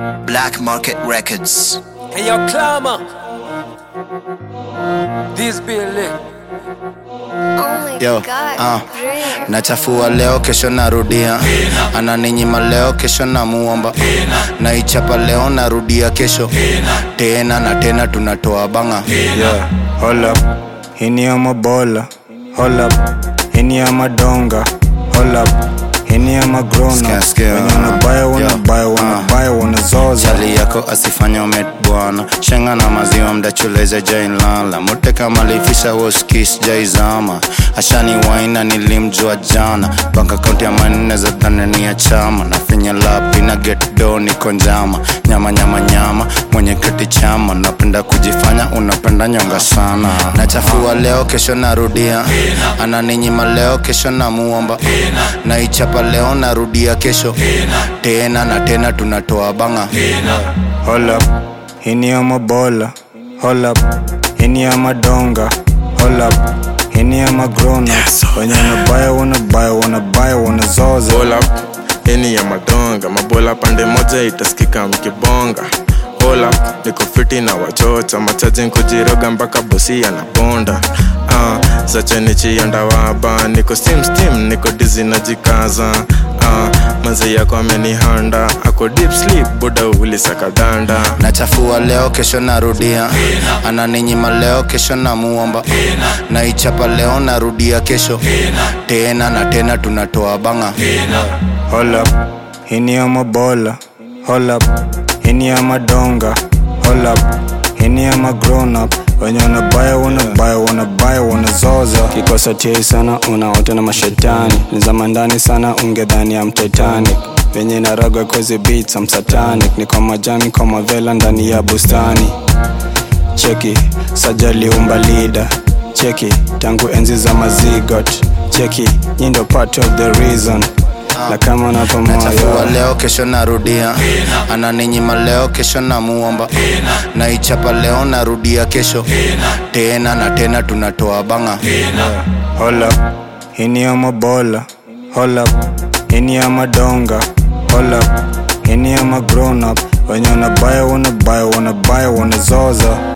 Black Market Records. Hey, yo, climber. This be lit. Oh my Yo, god, ah, brilliant. nachafua leo kesho narudia ananinyima leo kesho namuomba naichapa leo narudia kesho tena na tena tunatoa banga Yeah, hold up. Hini ya mabola. Hold up. Hini ya madonga. Hold up. Hini ya magrona. Sikia, sikia. Wenye wanabaya wanabaya Yeah. wanabaya wanazoza. chali yako asifanya umet bwana shenga na maziwa mdachuleza jailala mote kama lifisha woskis jaizama ashani waina nilimjua jana bank akaunti ya manne za dhanani ya chama na finya lapi na get do niko njama nyama nyama nyama mwenye keti chama napenda kujifanya unapenda nyonga sana nachafua leo kesho narudia ananinyima leo kesho namuomba naichapa leo narudia kesho tena na tena tunatoa banga Hold up. Hini ya mabola. Hold up. Hini ya madonga. Hold up. Hini ya magrona. Wenye wanabaya wanabaya wanabaya wanazoza. Hold up, heni ya madonga mabola pande moja itasikika mkibonga Hold up, niko fiti na wachocha machaji nkujiroga mpaka bosi anabonda uh, zacheni chianda waba niko steam steam niko dizi najikaza uh, manzi yako amenihanda ako deep sleep buda ulisakadanda nachafua leo kesho narudia ananinyima leo kesho namuomba naichapa leo narudia kesho tena na tena tunatoa banga Hold up. Hini ya mabola. Hold up. Hini ya madonga. Hold up. Hini ya magrown up. Wenye wanabaya wanabaya wanabaya wanazoza. Kikosa chei sana unaota na mashetani. Nizama ndani sana ungedhani ya Titanic. Venye naragwa kwezi beats I'm satanic. Niko majani kwa mavela ndani ya bustani. Cheki, sajali umba leader. Cheki, tangu enzi za mazigot. Cheki, nyindo part of the reason. Na kama nachafua napomoyo leo kesho narudia ananinyima leo kesho namuomba naichapa leo narudia kesho tena na tena tunatoa banga Hold up, hini ya mabola. Hold up, hini ya madonga. Hold up, hini ya magrown up. Wenye wanabaya wanabaya wanabaya wanazoza.